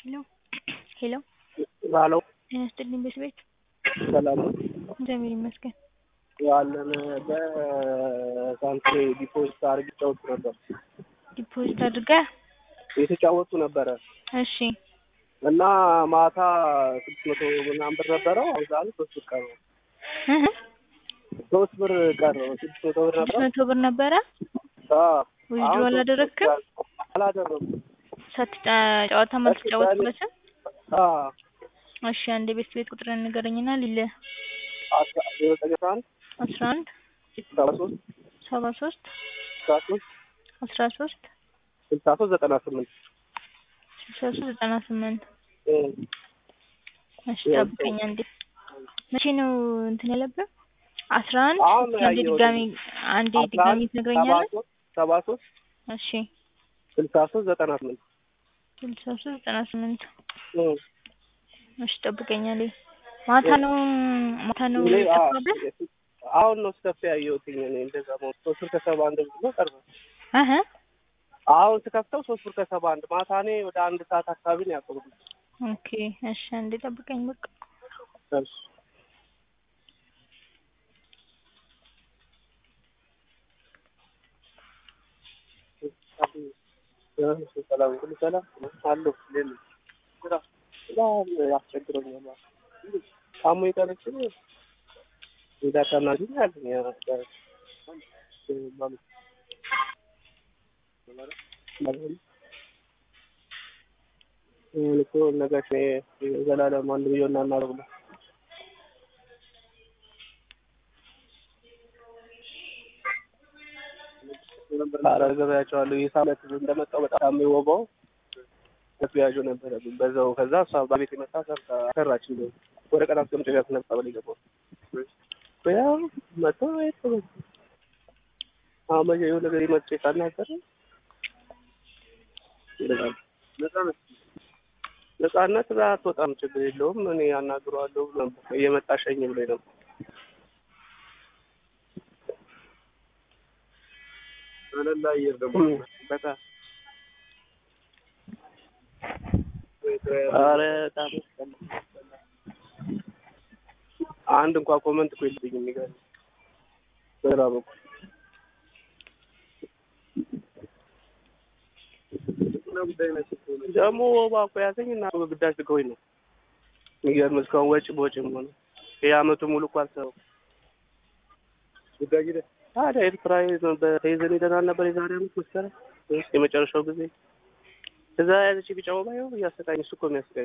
ሄሎ ሄሎ ባለው ጤና ይስጥልኝ ቤት ሰላም ነው እግዚአብሔር ይመስገን። ያለን በሳንትሬ ዲፖዚት አድርጌ ጫወቱ ነበር ዲፖዚት አድርገህ የተጫወቱ ነበረ እሺ እና ማታ ስድስት መቶ ምናምን ብር ነበረው። አሁን ዛሬ ሶስት ብር ቀረው። እህ ሶስት ብር ቀረው። ስድስት መቶ ብር ስድስት ነበረ። መቶ ብር ነበረ አዎ ዊዝድሮ አሁን ሶስት አላደረግክም? ብር አላደረኩም። ሳትጫ ጨዋታ ማትጫወትበትም? አዎ እሺ አንድ ቤት ቤት ቁጥርን ንገረኝና ሊለ አስራ ዜሮ ዘጠኝ አስራ አንድ አስራ አንድ ሰባ ሶስት ሰባ ሶስት ስልሳ ሶስት አስራ ሶስት ስልሳ ሶስት ዘጠና ስምንት ስልሳ ሶስት ዘጠና ስምንት እ እሺ ጠብቀኝ አንዴ። መቼ ነው እንትን ያለብህ? አስራ አንድ አሁን እስኪ አንዴ ያየሁት ድጋሚ አንዴ አስራ ድጋሚ አንድ ትነግረኛለህ? ሰባ ሶስት ሰባ ሶስት እሺ ስልሳ ሶስት ዘጠና ስምንት ስልሳ ሶስት ዘጠና ስምንት እ እሺ ጠብቀኝ አንዴ። ማታ ነው ማታ ነው እኔ አ- የጠፋብህ? አሁን ነው ስከፍ ያየሁትኝ እኔ እንደዛ ነው ሶስት ብር ከሰባ አንድ ብሎ ቀርበ እህ አሁን ስከፍተው ሶስት ብር ከሰባ አንድ ማታ እኔ ወደ አንድ ሰዓት አካባቢ ነው ያቆምኩት። ኦኬ እሺ አንዴ ጠብቀኝ በቃ እሺ ሰላም ሁሉ ሰላም አለሁ። ሌላ ስራ በጣም ያስቸግረኛል። ታሞ የቀረች እንዳታናግኝ አለኝ ያ ያ- ማለት አሁን እኮ ነጋሽ ዘላለም አንድ ብዬ እናናረግ ነው ኧረ ገበያቸዋለሁ ይህ ሳመት እንደመጣው በጣም የወባው ተያዥ ነበረ በዛው ከዛ እሷ በቤት የመጣ ሰርታ ሰራች እንደ ወደ ቀን አስቀምጬ ጋር ስነጻ በላይ ገባሁ ያው መቶ የት አሁን መቼ የሆነ ነገር መጥቼ ሳናገር ይላል ነጻነት ነጻነት አትወጣም ችግር የለውም እኔ አናግረዋለሁ ብሎ ነበር እየመጣ ሸኝ ብሎኝ ነበር አለላ አየር ደግሞ በጣም ኧረ በጣም አንድ እንኳን ኮመንት እኮ የለብኝም የሚገርም በግራ በኩል ደግሞ ወባ እኮ ያዘኝ እና ግዳጅ ልከውኝ ነው የሚገርም እስካሁን ወጪ በወጪም ሆነ ይህ አመቱ ሙሉ እኮ አልሰራሁም ግዳጅ ሄደህ ታዲያ ኤርትራ በተይዘን ሄደናል ነበር የዛሬ አመት መስከረም ወይስ የመጨረሻው ጊዜ እዛ ያዘች ቢጫ ወባ ይኸው እያሰቃኝ እሱ እኮ የሚያስቃኝ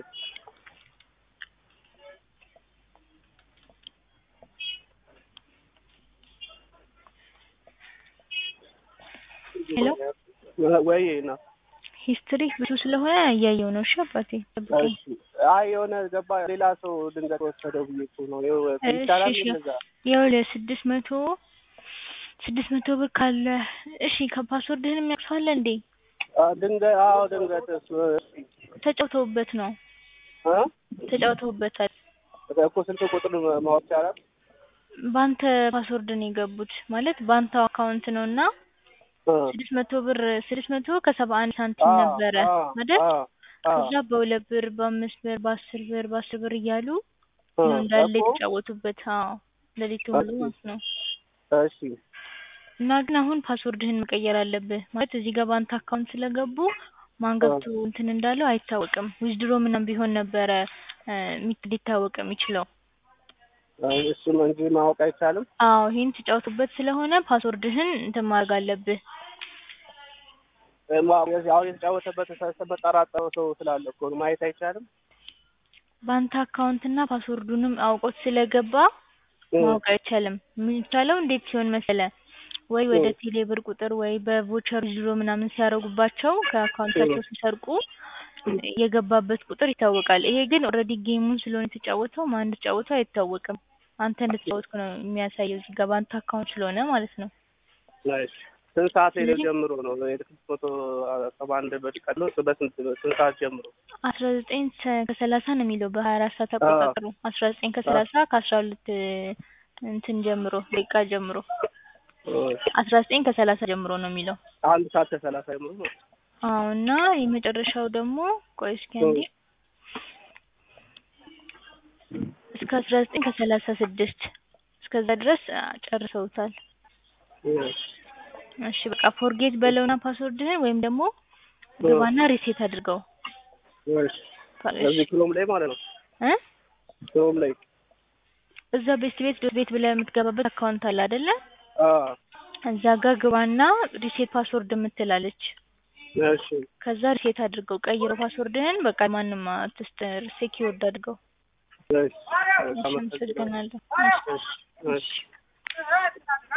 ሄሎ ወይ ና ሂስትሪ ብዙ ስለሆነ እያየው ነው። እሺ አባቴ ጠብቀኝ። አይ የሆነ ገባ ሌላ ሰው ድንገት ወሰደው ብዬ እኮ ነው ይኸው ይቻላል እሺ፣ እሺ። እንደዛ ይኸውልህ ስድስት መቶ ስድስት መቶ ብር ካለ እሺ ከፓስወርድህን የሚያቅሰዋለ እንዴ? አ፣ ድንገት አዎ ድንገት እሱ ተጫውተውበት ነው እ ተጫውተውበታል። እኮ ስልክ ቁጥር ማወቅ ይቻላል በአንተ ፓስወርድ ነው የገቡት ማለት በአንተ አካውንት ነው እና እ ስድስት መቶ ብር ስድስት መቶ ከሰባ አንድ ሳንቲም አ፣ ነበረ አ፣ አይደል? አ፣ አ፣ ከዛ በሁለት ብር በአምስት ብር በአስር ብር በአስር ብር እያሉ እ፣ ነው እንዳለ እኮ የተጫወቱበት። አዎ ሌሊቱ ሙሉ እሺ። ማለት ነው። እሺ እና ግን አሁን ፓስወርድህን መቀየር አለብህ ማለት እዚህ ጋር በአንተ አካውንት ስለገቡ ማን ገብቶ እንትን እንዳለው አይታወቅም። ዊዝድሮ ምናምን ቢሆን ነበረ እ፣ ሚት- ሊታወቅ የሚችለው። አይ፣ እሱን እንጂ ማወቅ አይቻልም አዎ ይሄን ተጫውቱበት ስለሆነ ፓስወርድህን እንትን ማድረግ አለብህ። እ፣ ማ- አሁን የተጫወተበት ተጠራጠረው ሰው ስላለ እኮ ነው ማየት አይቻልም በአንተ አካውንት እና ፓስወርዱንም አውቆት ስለገባ እ፣ ማወቅ አይቻልም። የሚቻለው እንዴት ሲሆን መሰለ ወይ ወደ እ፣ ቴሌ ብር ቁጥር ወይ በቮቸር ዊዝድሮ ምናምን ሲያደርጉባቸው ከአካውንታቸው ሲሰርቁ የገባበት ቁጥር ይታወቃል። ይሄ ግን ኦልሬዲ ጌሙን ስለሆነ የተጫወተው ማን እንደተጫወተው አይታወቅም። አንተ እንደተጫወትኩ ነው የሚያሳየው እዚህ ጋር በአንተ አካውንት ስለሆነ ማለት ነው። እሺ። ስንት ሰዓት ላይ ስለዚህ- ጀምሮ ነው የስድስት መቶ ሰባ አንድ ብር ቀሎ በስንት ስንት ሰዓት ጀምሮ አስራ ዘጠኝ ከሰላሳ ነው የሚለው በሀያ አራት ሰዓት አቆጣጠሩ አስራ ዘጠኝ ከሰላሳ ከአስራ ሁለት እንትን ጀምሮ ደቂቃ ጀምሮ አስራ ዘጠኝ ከሰላሳ ጀምሮ ነው የሚለው። አንድ ሰዓት ከሰላሳ ጀምሮ ነው። አዎ እና የመጨረሻው ደግሞ ቆይ እስኪ አንዴ እስከ አስራ ዘጠኝ ከሰላሳ ስድስት እስከዛ ድረስ አ፣ ጨርሰውታል። እሺ እሺ በቃ ፎርጌት በለውና ፓስወርድህን ወይም ደግሞ ግባና ሪሴት አድርገው እሺ እዚህ ክሮም ላይ ማለት ነው እ ክሮም ላይ እዛ ቤስት ቤት ዶት ቤት ብለህ የምትገባበት አካውንት አለ አይደለ? አ እዛ ጋር ግባና ሪሴት ፓስወርድ የምትላለች እሺ ከዛ ሪሴት አድርገው ቀይረው ፓስወርድህን በቃ ማንም አትስጥ ሴኪውርድ አድርገው። እሺ እሺ አመሰግናለሁ። እሺ እሺ